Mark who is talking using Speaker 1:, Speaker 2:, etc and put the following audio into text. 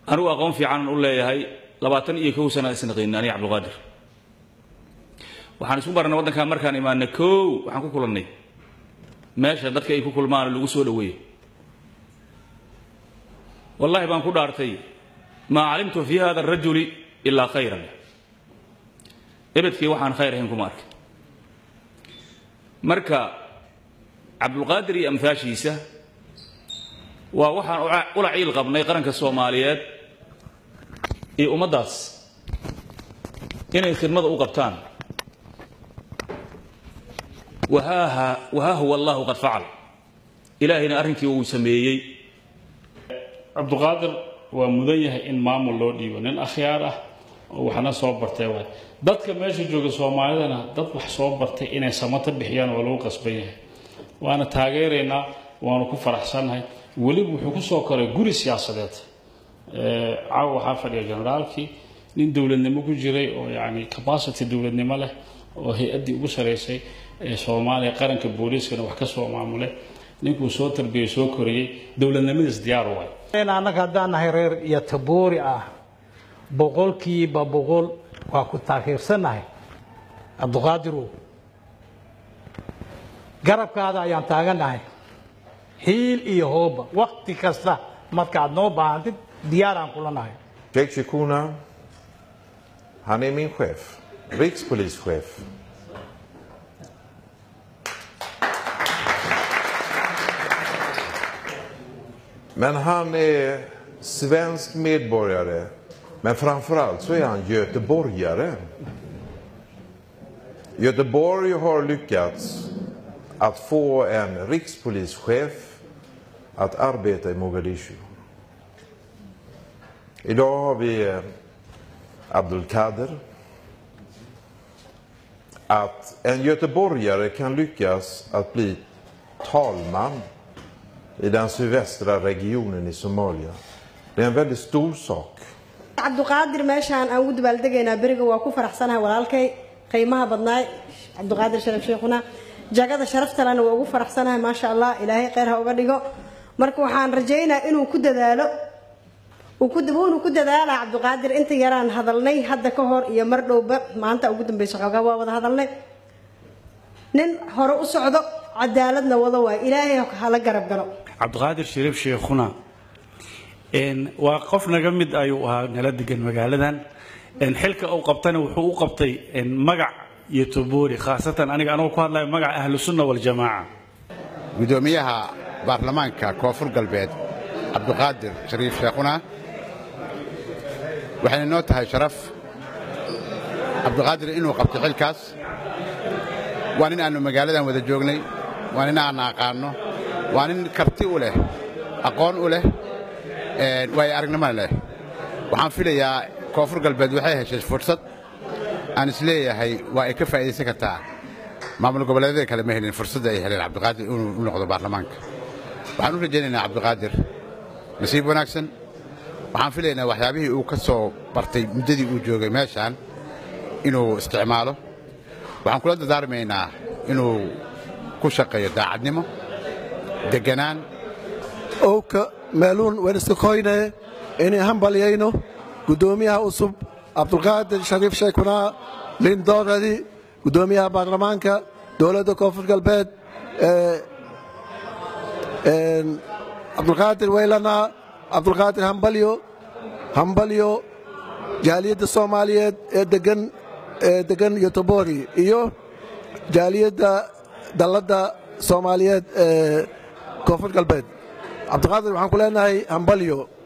Speaker 1: anigu aqoon fiicanan u leeyahay labaatan iyo kow sana isnaqiini aniga cabdulqaadir waxaan isku barnay waddankaa markaan imaanay kow waxaan ku kulannay meesha dadka ay ku kulmaan lagu soo dhoweeyo wallahi baan ku dhaartay maa calimtu fi hada arajuli ilaa khayran ebedkii waxaan khayr ahayn kuma arkay marka cabdulqaadir iyo amhaashiisa waa waxaan ula ciil qabnay qaranka soomaaliyeed iyo ummaddaas inay khidmada u qabtaan wahaaha wahaa huwa allahu qad facal ilaahayna arrinkii uu sameeyey
Speaker 2: cabduqaadir waa mudan yahay in maamul loo dhiibo nin akhyaar ah oo waxna soo bartay waay dadka meesha jooga soomaalidana dad wax soo bartay inay samata bixiyaan waa lagu qasban yahay waana taageeraynaa waanu ku faraxsannahay weliba wuxuu ku soo koray guri siyaasadeed caawa waxaa fadhiya generaalkii nin dowladnimo ku jiray oo yani capacity dowladnimo leh oo hay-addii ugu saraysay ee soomaaliya qaranka booliiskana wax ka soo maamulay ninkuu soo tarbiyey soo koriyey dowladnimadiis diyaar waay
Speaker 3: annaga haddaan nahay reer iyo taboori ah boqolkiiba boqol waa ku taageersannahay cabduqaadirow garabkaada ayaan taagannahay hiil iyo hooba wakti kasta markaad noo baahantid diyaaraan kula nahay
Speaker 4: Sheikh Shikuna, han är min chef, rikspolischef. Men han är svensk medborgare, men framförallt så är han göteborgare. Göteborg har lyckats att få en rikspolischef att arbeta i Mogadishu. Idag har vi eh, Abdulkader. Att en göteborgare kan lyckas att bli talman i den sydvästra regionen i Somalia. Det är en väldigt stor sak.
Speaker 5: cabduqaadir meeshaan aan ugu dabaaldegaynaa beriga waa ku faraxsanahay walaalkay qiimaha badnaay cabduqaadir sharaf sheekhuna jagada sharaftalena waa ugu faraxsanahay maasha allah ilaahay kheyr ha uga dhigo marka waxaan rajaynayaa inuu ku dadaalo uu ku wuuna ku dadaalaa cabduqaadir inta yaraan hadalnay hadda ka hor iyo mar dhowba maanta ugu dambeysa xoogaa waa wada hadalnay nin hore u socdo cadaaladna wada waay ilaahay hala garab galo
Speaker 6: cabdiqaadir shariif sheekhuna waa qof naga mid ayuu ahaa nala degan magaaladan xilka uu qabtana wuxuu u qabtay magac iyo toboori khaasatan aniga anoo ku hadlayo magaca ahlu sunna waljamaaca
Speaker 7: gudoomiyaha baarlamaanka koonfur galbeed cabdiqaadir shariif sheekhuna waxayna noo tahay sharaf cabdiqaadir inuu qabtay xilkaas waa nin aannu magaaladan wada joognay waa nin aanna aqaanno waa nin karti u leh aqoon u leh waayo aragnimona leh waxaan filayaa koonfur galbeed waxay heshay fursad aan isleeyahay waa ay ka faa'iidaysan kartaa maamul goboleedyada kale ma helin fursadda ay heleen cabdiqaadir inuu u noqdo baarlamaanka waxaan u rajaynaynaa cabdiqaadir nasiib wanaagsan waxaan filaynaa waxyaabihii uu ka soo bartay muddadii uu joogay meeshaan inuu isticmaalo waxaan kula dadaarmaynaa inuu ku shaqeeyo daacadnimo degganaan
Speaker 8: owka meeluun weniskakoyne inay hambalyayno guddoomiyaha cusub cabdulqaadir shariif sheekunaa lindooradi guddoomiyaha baarlamaanka dowladda koonfur galbeed cabdulqaadir weylanaa cabdulqaadir hambalyo hambalyo jaaliyadda soomaaliyeed ee degan ee degan yotobori iyo jaaliyadda dalladda soomaaliyeed ee koonfur galbeed cabdiqaadir waxaan ku leenahay hambalyo